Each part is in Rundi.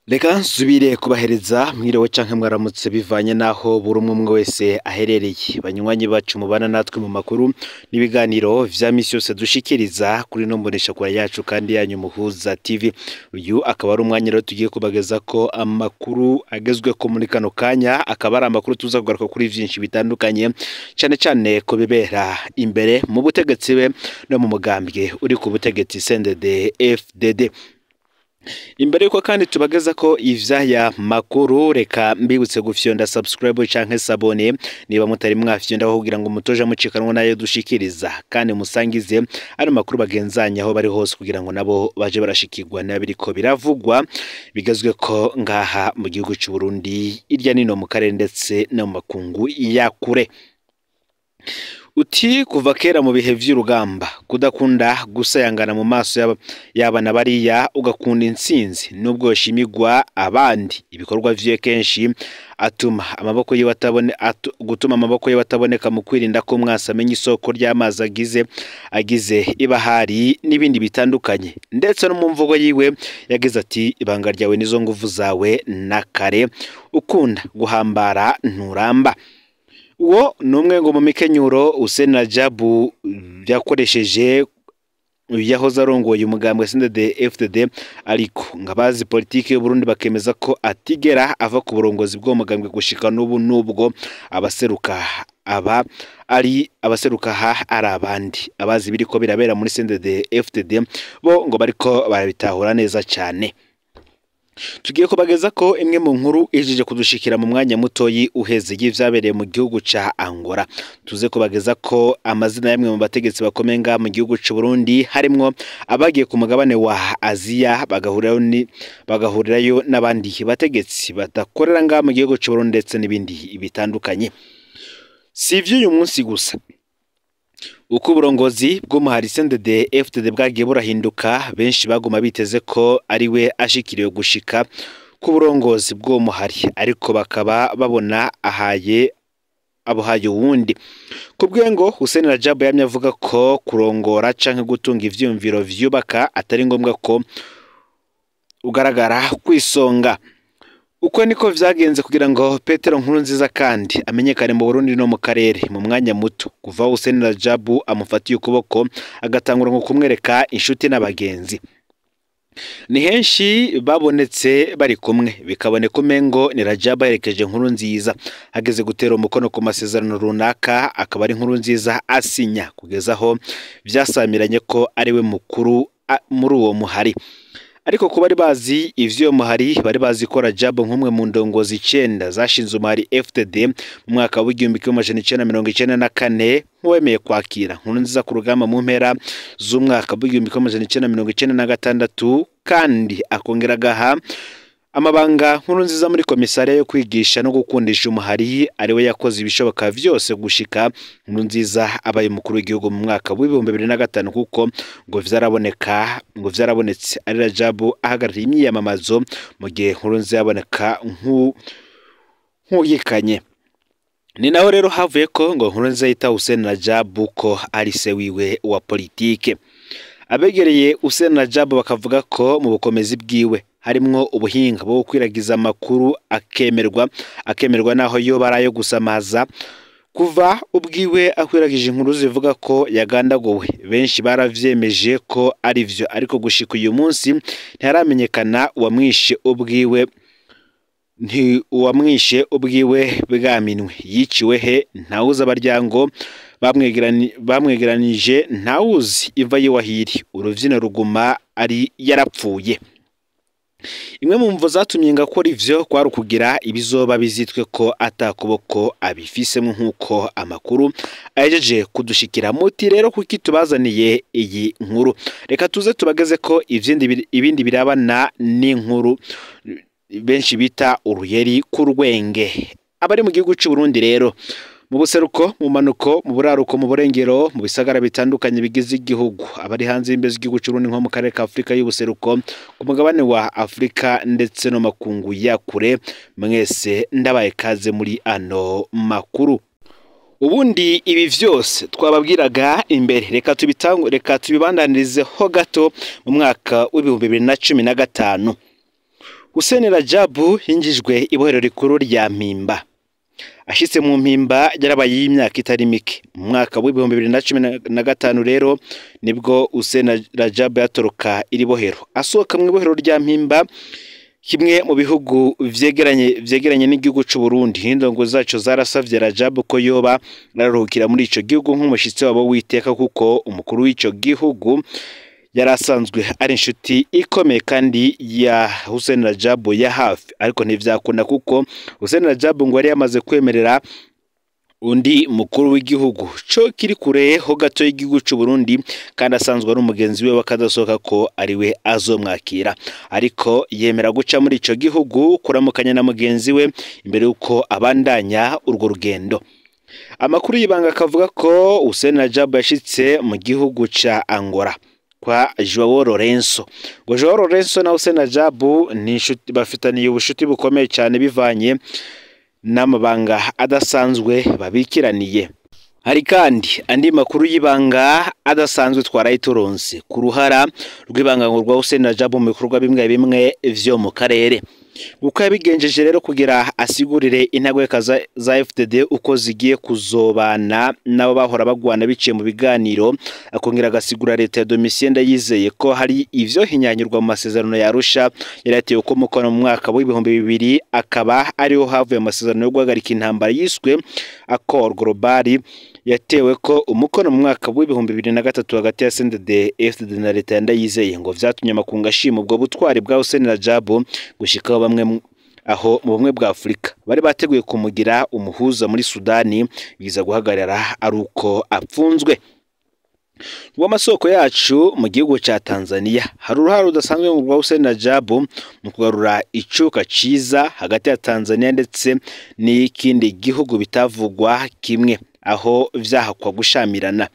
reka nsubire kubahereza mwiriwe canke mwaramutse bivanye n'aho buri umwe umwe wese aherereye banywanyi bacu mubana natwe mu makuru n'ibiganiro vya misi yose dushikiriza kuri no mboneshakure yacu kandi yanyu muhuza tv uyu akaba ari umwanya rero tugiye kubageza ko amakuru agezweko muri kano kanya akaba ari amakuru tuza kugaruka kuri vyinshi bitandukanye cane cane ku bibera imbere mu butegetsi be no mu mugambwe uri ku butegetsi CNDD FDD imbere yuko kandi tubageza ko ivyaya makuru reka mbibutse gufyonda subscribe canke sabone niba mutari mwafyonda kugira ngo mutoja mucikanwa nayo dushikiriza kandi musangize ari makuru bagenzanya aho bari hose kugira ngo nabo baje barashikirwa nabiriko biravugwa bigezwe ko ngaha mu gihugu c'u Burundi irya nino mu karere ndetse no mu makungu ya kure uti kuva kera mu bihe vy'urugamba kudakunda gusayangana mu maso y'abana bariya ugakunda intsinzi nubwo yoshimigwa abandi ibikorwa vyiwe kenshi atuma amaboko yiwe atabone atu, gutuma amaboko yiwe ataboneka mu kwirinda ko mwasi amenya isoko ry'amazi agize agize ibahari n'ibindi bitandukanye ndetse no mu mvugo yiwe yagize ati ibanga ryawe nizo nguvu zawe na kare ukunda guhambara nturamba uwo ni umwe ngo mu mikenyuro usena jabu yakoresheje yahoze arongoye umugambwe CNDD FDD ariko ngabazi politiki y'u Burundi bakemeza ko atigera ava ku burongozi bw'uwo mugambwe gushika n'ubu nubwo abaseruka aba ari abaseruka ha ari abandi abazi biriko birabera muri CNDD FDD bo ngo bariko barabitahura neza cyane tugiye kubageza ko imwe mu nkuru ijije kudushikira mu mwanya mutoyi uheze y'ivyabereye mu gihugu ca Angola tuze kubageza ko amazina y'amwe mu bategetsi bakomeye nga mu gihugu c'u Burundi harimwo abagiye ku mugabane wa Aziya bagahurirayo ni bagahurirayo n'abandi bategetsi badakorera nga mu gihugu c'u Burundi ndetse n'ibindi bitandukanye si ivy'uyu munsi gusa uko uburongozi bw'umuhari CNDD FDD bwagiye burahinduka benshi baguma biteze ko ari we ashikiriwe gushika ku burongozi bw'uwo muhari ariko bakaba babona ahaye abuhaye uwundi ku bwengo Hussein Rajab yamye avuga ko kurongora canke gutunga ivyumviro vyubaka atari ngombwa ko ugaragara kwisonga uko niko vyagenze kugira ngo Petero nkuru nziza kandi amenyekane mu Burundi no mu karere mu mwanya muto kuva Hussein Rajabu amufatiye ukuboko agatangura ngo kumwereka inshuti n'abagenzi ni henshi babonetse bari kumwe bikaboneka umengo ni Rajabu aherekeje nkuru nziza hageze gutera umukono ku masezerano runaka akaba ari nkuru nziza asinya kugeza aho vyasamiranye ko ari we mukuru muri uwo muhari ariko ku bari bazi ivyo muhari bari bazi ko Rajab nk'umwe mu ndongozi icenda zashinze umuhari FTD mu mwaka w'igihumbi kimwe amajana icenda mirongo icenda na kane nk'uwemeye kwakira nkuru nziza ku rugamba mu mpera z'umwaka w'igihumbi kimwe amajana icenda mirongo icenda na gatandatu kandi akongera agaha amabanga nkuru nziza muri komisariya yo kwigisha no gukundisha umuhari ariwe yakoze ibishoboka vyose gushika nkuru nziza abaye umukuru w'igihugu mu mwaka w'ibihumbi bibiri na gatanu kuko ngo vyaraboneka ngo vyarabonetse ari Rajabu ahagarariye imyiyamamazo mu gihe nkuru nziza yaboneka nk'uyikanye ni naho rero havuye ko ngo nkuru nziza yita Hussein Rajabu ko ari se wiwe wa politike abegereye Hussein Rajabu bakavuga ko mu bukomezi bwiwe harimwo ubuhinga bwo gukwiragiza amakuru akemerwa akemerwa naho yo barayo gusamaza kuva ubwiwe akwiragije inkuru zivuga ko yagandagowe benshi baravyemeje ko ari vyo ariko gushika uyu munsi ntiharamenyekana uwamwishe ubwiwe nti uwamwishe ubwiwe bwaminwe yiciwe he ntawuzi abaryango bamwegeranije ntawuzi iva yiwahiri uruvyino ruguma ari yarapfuye imwe mu mvo zatumye ngakora ivyo kwari ukugira ibizoba bizitwe ko atakuboko abifisemo nk'uko amakuru ahejeje kudushikira muti rero kuki tubazaniye iyi nkuru reka tuze tubageze ko ibindi birabana n'inkuru benshi bita uruyeri ku rwenge abari mu gihugu c'u Burundi rero mu buseruko mu manuko mu buraruko mu burengero mu bisagara bitandukanye bigize igihugu abari hanze y'imbe z'igihugu cy'u Burundi nko mu karere ka Afurika y'ubuseruko ku mugabane wa Afurika ndetse no makungu ya kure mwese ndabaye kaze muri ano makuru ubundi ibi vyose twababwiraga imbere reka tubitangu reka tubibandanirize ho gato mu mwaka w'ibihumbi bibiri na cumi na gatanu Hussein Rajabu yinjijwe ibohero rikuru rya Mpimba ashitse mu mpimba yarabaye y'imyaka itari mike mu mwaka w'ibihumbi bibiri na cumi na gatanu rero nibwo Hussein Rajabu yatoroka iri bohero asohoka mu ibohero rya Mpimba kimwe mu bihugu vyegeranye vyegeranye n'igihugu c'u Burundi n'indongo zaco zarasavye Rajabu ko yoba araruhukira muri ico gihugu nk'umushitsi wabo witeka kuko umukuru w'ico gihugu yari asanzwe ari inshuti ikomeye kandi ya Hussein Rajabu ya hafi ariko ntivyakunda kuko Hussein Rajabu ngo yari yamaze kwemerera undi mukuru w'igihugu co kiri kure ho gato y'igihugu c'u Burundi kandi asanzwe ari umugenzi we wakadasohoka ko ari we azomwakira ariko yemera guca muri ico gihugu kuramukanya na mugenzi we imbere yuko abandanya urwo rugendo amakuru y'ibanga akavuga ko Hussein Rajabu yashitse mu gihugu ca Angola kwa Joao Lorenzo ngo Joao Lorenzo na Hussein Rajabu ni inshuti bafitaniye ubushuti bukomeye cyane bivanye n'amabanga adasanzwe babikiraniye hari kandi andi makuru y'ibanga adasanzwe twarayituronse ku ruhara rw'ibanga rwa Hussein Rajabu mu bikorwa bimwe bimwe vyo mu karere uko yabigenjeje rero kugira asigurire intagweka za, za FDD uko zigiye kuzobana nabo bahora bagwana biciye mu biganiro akongera agasigura leta ya Domitien Ndayizeye ko hari ivyo hinyanyurwa mu masezerano ya Arusha yari yatewe ko mukono mu mwaka w'ibihumbi bibiri akaba ariho havuye amasezerano yo guhagarika intambara yiswe Accord Global yatewe ko umukono mu mwaka w'ibihumbi bibiri na gatatu hagati ya CNDD FDD na leta ya Ndayizeye ngo vyatumye amakunga ashima ubwo butwari bwa Hussein Rajabu gushikaho bamwe aho mu bumwe bwa Afurika bari bateguye kumugira umuhuza muri Sudani biza guhagarara ari uko apfunzwe rw'amasoko yacu mu gihugu cya Tanzania hari uruhare rudasanzwe mu rwa Hussein Rajabu mu kugarura icuka ciza hagati ya Tanzania ndetse n'ikindi gihugu bitavugwa kimwe aho vyahakwa gushamirana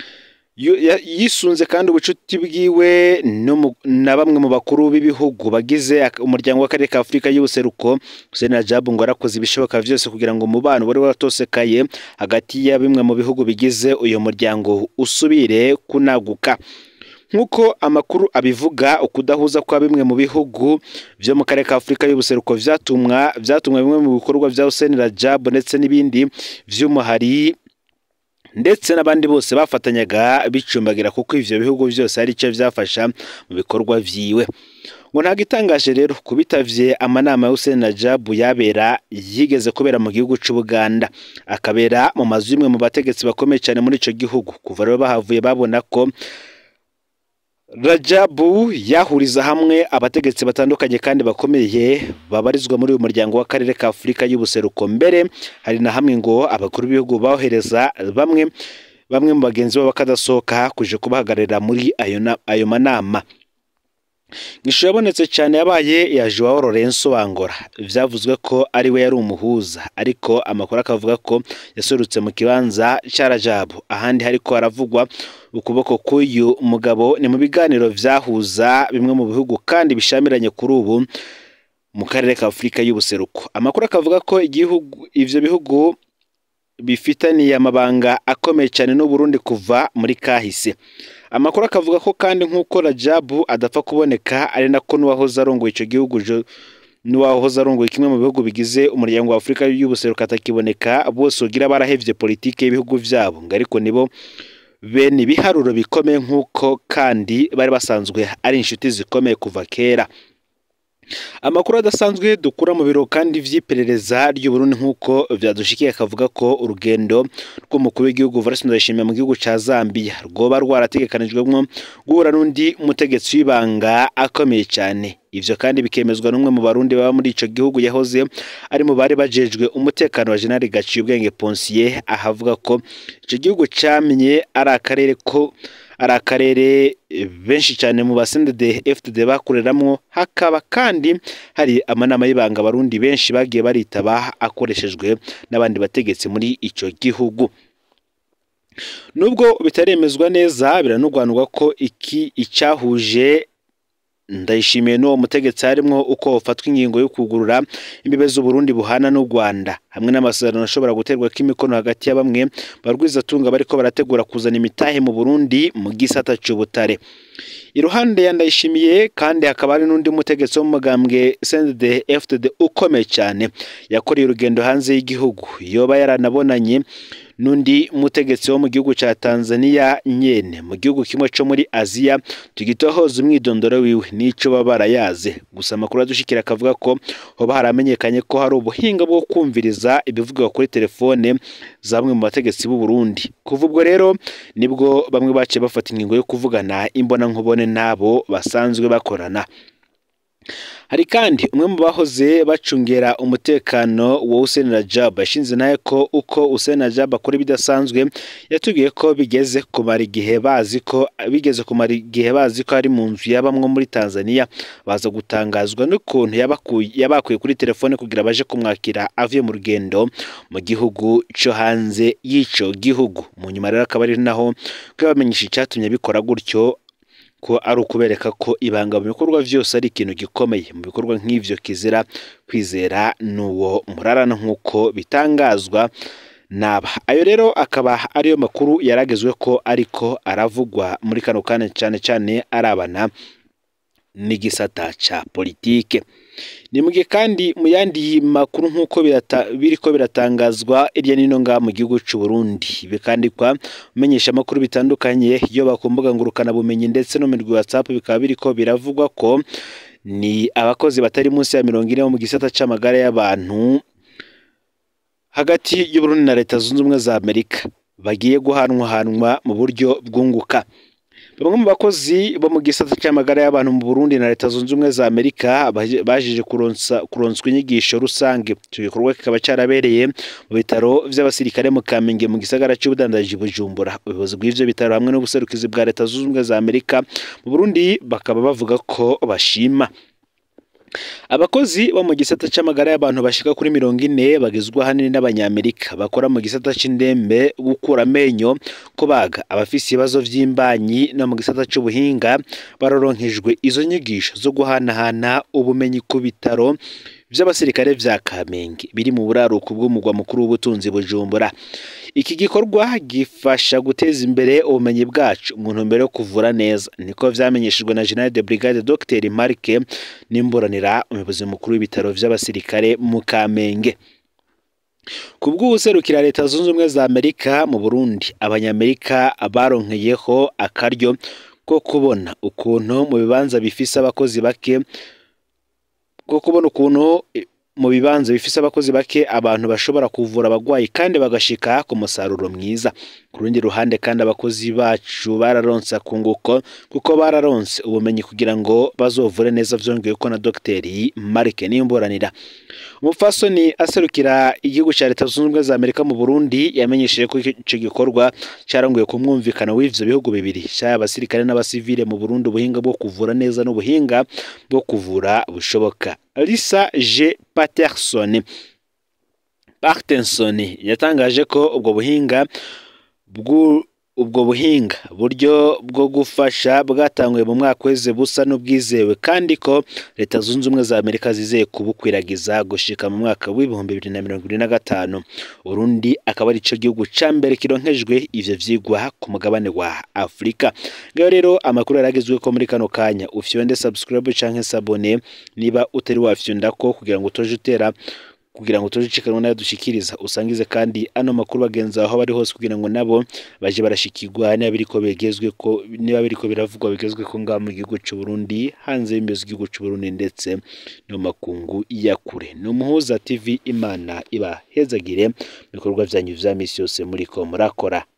yisunze kandi ubucuti bwiwe na bamwe mu bakuru b'ibihugu bagize umuryango w'akarere ka Afurika y'ubuseruko Hussein Rajabu ngo arakoze ibishoboka vyose kugira ngo umubano wari waratosekaye hagati ya bimwe mu bihugu bigize uyu muryango usubire kunaguka nk'uko amakuru abivuga ukudahuza kwa bimwe mu bihugu byo mu karere ka Afurika y'ubuseruko vyatumwa vyatumwa bimwe mu bikorwa vya Hussein Rajabu ndetse n'ibindi vy'umuhari ndetse n'abandi bose bafatanyaga bicumbagira kuko ivyo bihugu byose hari icyo vyafasha mu bikorwa vyiwe ngo ntabwo itangaje rero kubitavye amanama ya Hussein Rajabu yabera yigeze kubera mu gihugu c'u Buganda akabera mu mazu y'imwe mu bategetsi bakomeye cyane muri ico gihugu kuva rero bahavuye babona ko Rajabu yahuriza hamwe abategetsi batandukanye kandi bakomeye babarizwa muri uyu muryango w'akarere ka Afurika y'ubuseruko mbere hari na hamwe ngo abakuru b'ibihugu bohereza bamwe bamwe mu bagenzi babo bakadasohoka kuje kubahagararira muri ayo, ayo manama ishusho yabonetse cyane yabaye ya Joao Lorenzo Wangora vyavuzwe ko ari we yari umuhuza ariko amakuru akavuga ko yasorutse mu kibanza cya Rajabu ahandi hariko haravugwa ukuboko k'uyu mugabo ni mu biganiro vyahuza bimwe mu bihugu kandi bishamiranye kuri ubu mu karere ka Afurika y'ubuseruko amakuru akavuga ko igihugu ivyo bihugu bifitaniye amabanga akomeye cyane n'u Burundi kuva muri kahise amakuru akavuga ko kandi nk'uko Rajabu adapfa kuboneka ari nako n'uwahoze arongoye ico gihugu n'uwahoze arongoye kimwe mu bihugu bigize umuryango wa Afurika y'ubuseruko atakiboneka bose ugira barahevye politike y'ibihugu vyabo ngo ariko nibo bene ibiharuro bikomeye nk'uko kandi bari basanzwe ari inshuti zikomeye kuva kera amakuru adasanzwe dukura mu biro kandi vy'iperereza ry'u Burundi nk'uko vyadushikiye akavuga ko urugendo rw'umukuru w'igihugu Evariste Ndayishimiye mu gihugu ca Zambia rwoba rwarategekanijwemwo guhura n'undi mutegetsi w'ibanga akomeye cyane ivyo kandi bikemezwa n'umwe mu barundi baba muri ico gihugu yahoze ari mu bari bajejwe umutekano wa General Gaciyubwenge Ponsier ahavuga ko ico gihugu camye ari akarere ko ari akarere benshi cyane mu basendede FDD bakoreramwo hakaba kandi hari amanama y'ibanga abarundi benshi bagiye baritaba akoreshejwe n'abandi bategetsi muri ico gihugu nubwo bitaremezwa neza biranugwanurwa ko iki icyahuje ndayishimiye n'uwo mutegetsi harimwo uko hafatwa ingingo yo kugurura imbibe z'uburundi buhana n'u rwanda hamwe n'amasezerano ashobora guterwa k'imikono hagati ya bamwe barwizatunga bariko barategura kuzana imitahe mu burundi mu gisata c'ubutare iruhande ya Ndayishimiye kandi hakaba hari n'undi mutegetsi w'umugambwe CNDD FDD ukomeye cyane yakoreye urugendo hanze y'igihugu yoba yaranabonanye n'undi mutegetsi wo mu gihugu cya Tanzania nyene mu gihugu kimwe cyo muri Aziya tugitohoza umwidondoro wiwe n'ico baba barayaze gusa amakuru adushikira akavuga ko hoba haramenyekanye ko hari ubuhinga bwo kumviriza ibivugwa kuri telefone za bamwe mu bategetsi b'u Burundi kuva ubwo rero nibwo bamwe baciye bafata ingingo yo kuvugana imbona nkubone n'abo basanzwe bakorana hari kandi umwe mu bahoze bacungera umutekano wa Hussein Rajab yashinze nawe ko uko Hussein Rajab akora ibidasanzwe yatubwiye ko bigeze kumara igihe bazi ko bigeze kumara igihe bazi ko ari mu nzu yabamwo muri Tanzania baza gutangazwa n'ukuntu yabakuye yabakuye kuri telefone kugira baje kumwakira avuye mu rugendo mu gihugu cyo hanze y'ico gihugu mu nyuma rero akaba ari naho ko yabamenyesha icyatumye bikora gutyo ko ari ukubereka ko ibanga mu bikorwa byose ari ikintu gikomeye mu bikorwa nk'ivyo kizira kwizera n'uwo murarana nk'uko bitangazwa naba ayo rero akaba ariyo makuru yaragezwe ko ariko aravugwa muri kano kanya cyane cyane arabana n'igisata ca politike ni mugihe kandi mu yandi makuru nk'uko biriko biratangazwa irya nino ngaha mu gihugu c'u Burundi bikandikwa menyesha amakuru bitandukanye iyo bakumbuga ngurukana bumenyi ndetse no mu WhatsApp bikaba biriko biravugwa ko ni abakozi batari munsi ya mirongo ine bo mu gisata c'amagara y'abantu hagati y'u Burundi na leta zunze ubumwe za Amerika bagiye guhanwahanwa mu buryo bwunguka bamwe mu bakozi bo mu gisata cy'amagara y'abantu mu Burundi na leta zunze ubumwe za Amerika bajije kuronsa kuronswa inyigisho rusange icyo gikorwa kikaba cyarabereye mu bitaro by'abasirikare mu Kamenge mu gisagara cy'ubudandaji Bujumbura ubuyobozi bw'ivyo bitaro hamwe n'ubuserukizi bwa leta zunze ubumwe za Amerika mu Burundi bakaba bavuga ko bashima abakozi bo mu gisata cy'amagara y'abantu bashika kuri mirongo ine bagizwe ahanini n'abanyamerika bakora mu gisata c'indembe gukura amenyo kubaga abafise ibibazo vy'imbanyi no mu gisata c'ubuhinga baroronkejwe izo nyigisho zo guhanahana ubumenyi ku bitaro by'abasirikare vya Kamenge biri mu buraruko bw'umugwa mukuru w'ubutunzi Bujumbura iki gikorwa gifasha guteza imbere ubumenyi bwacu mu ntumbero yo kuvura neza niko vyamenyeshejwe na General de Brigade Dr Marke Nimburanira umuyobozi mukuru w'ibitaro vy'abasirikare mu Kamenge ku bw'ubuserukira leta zunze ubumwe za Amerika mu Burundi abanyamerika baronkeyeho akaryo ko kubona ukuntu mu bibanza bifise abakozi bake bwo kubona ukuntu mu bibanza bifise abakozi bake abantu bashobora kuvura abagwayi kandi bagashika ku musaruro mwiza ku rundi ruhande kandi abakozi bacu bararonse akunguko kuko bararonse ubumenyi kugira ngo bazovure neza vyongeye ko na dogiteri Marike Nimburanira umupfasoni aserukira igihugu cya leta zunze ubumwe za Amerika mu Burundi yamenyesheje ko ico gikorwa caranguye ku mwumvikano w'ivyo bihugu bibiri cyaba abasirikare n'abasivile mu Burundi ubuhinga bwo kuvura neza n'ubuhinga bwo kuvura bushoboka Lisa G Patterson Partenson yatangaje ko ubwo buhinga ubwo buhinga buryo bwo gufasha bwatanguye mu mwaka weze busa n'ubwizewe kandi ko leta zunze ubumwe za Amerika zizeye kubukwiragiza gushika mu mwaka w'ibihumbi bibiri na mirongo ine na gatanu Burundi akaba ari cyo gihugu ca mbere kironkejwe ivyo vyigwa ku mugabane wa Afurika ngaho rero amakuru yaragezwe ko muri kano kanya ufyonde subscribe canke sabone niba utari wafyonda ko kugira ngo utoje utera kugira ngo tuje cikanwa nayo dushikiriza usangize kandi ano makuru bagenza aho bari hose kugira ngo nabo baje barashikirwa niba biriko begezwe ko niba biriko biravugwa bigezwe ko ngaha mu gihugu cy'u Burundi hanze y'imbizi igihugu cy'u Burundi ndetse no makungu ya kure ni umuhuza TV Imana iba hezagire bikorwa byanyu vya misi yose muri ko murakora